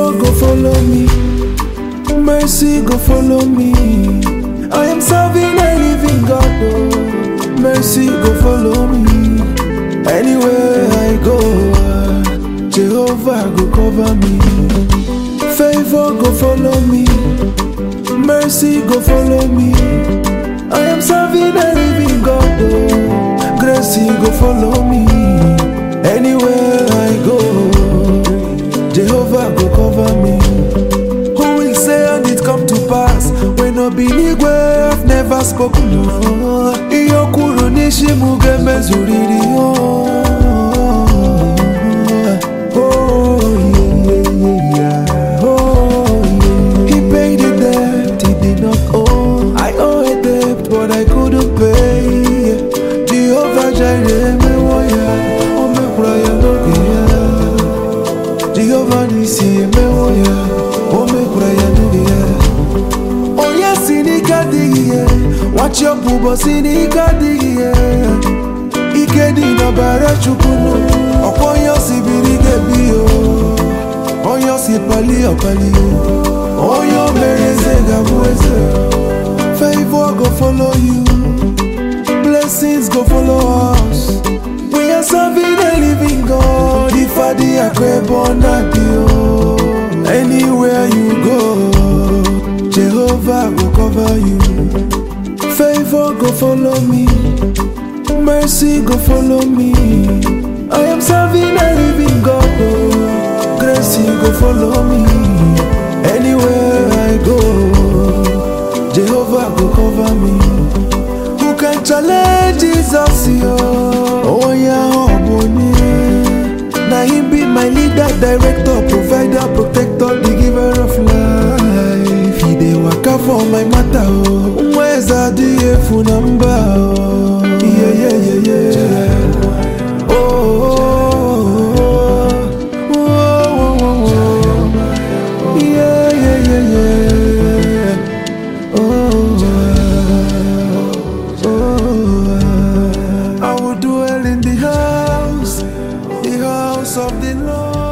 Favor go follow me, mercy go follow me. I am serving a living God, oh. mercy go follow me. Anywhere I go, ah, Jehovah go cover me. Favor go follow me, mercy go follow me. I am serving a living God, oh. grace go follow me. Anywhere I go, Jehovah go cover me. Who will say and it come to pass when no be nigwe I've never spoken no. Iyo kuro nishimu gemezuriri oh. Oh yeah yeah yeah oh yeah. He paid the debt he did not owe. I owe a debt but I couldn't pay. Jehovah Jireh me waya, oh me kraya no Jehovah nisi me waya, oh me kraya no onye si n'ike adịghị ihe nwachi ọbụ ụbọchị n'ike adịghị ihe ike dị n'ọbara chukwunu ọkwa onye osi biri ga-ebi o onye osi pali ọpali o onye o mere eze ga-abụ eze favor go follow you blessings go follow us we are serving a living God ifadi akụ ebe ọ na-adị o anywhere you go Jehovah go cover you. Favor go follow me. Mercy go follow me. I am serving a living God. Oh. Grace go follow me. Anywhere I go, Jehovah go cover me. Who can challenge Jesus? Yo? Oh yeah, oh bonny. Now him be my leader, director, provider, protector, the giver of life. He dey waka for my matter, oh. Mweza di efu namba, oh. Yeah, yeah, yeah, yeah. Oh, oh, oh, oh, oh, oh. Yeah, yeah, yeah, yeah. Oh, oh, I will dwell in the house, the house of the Lord.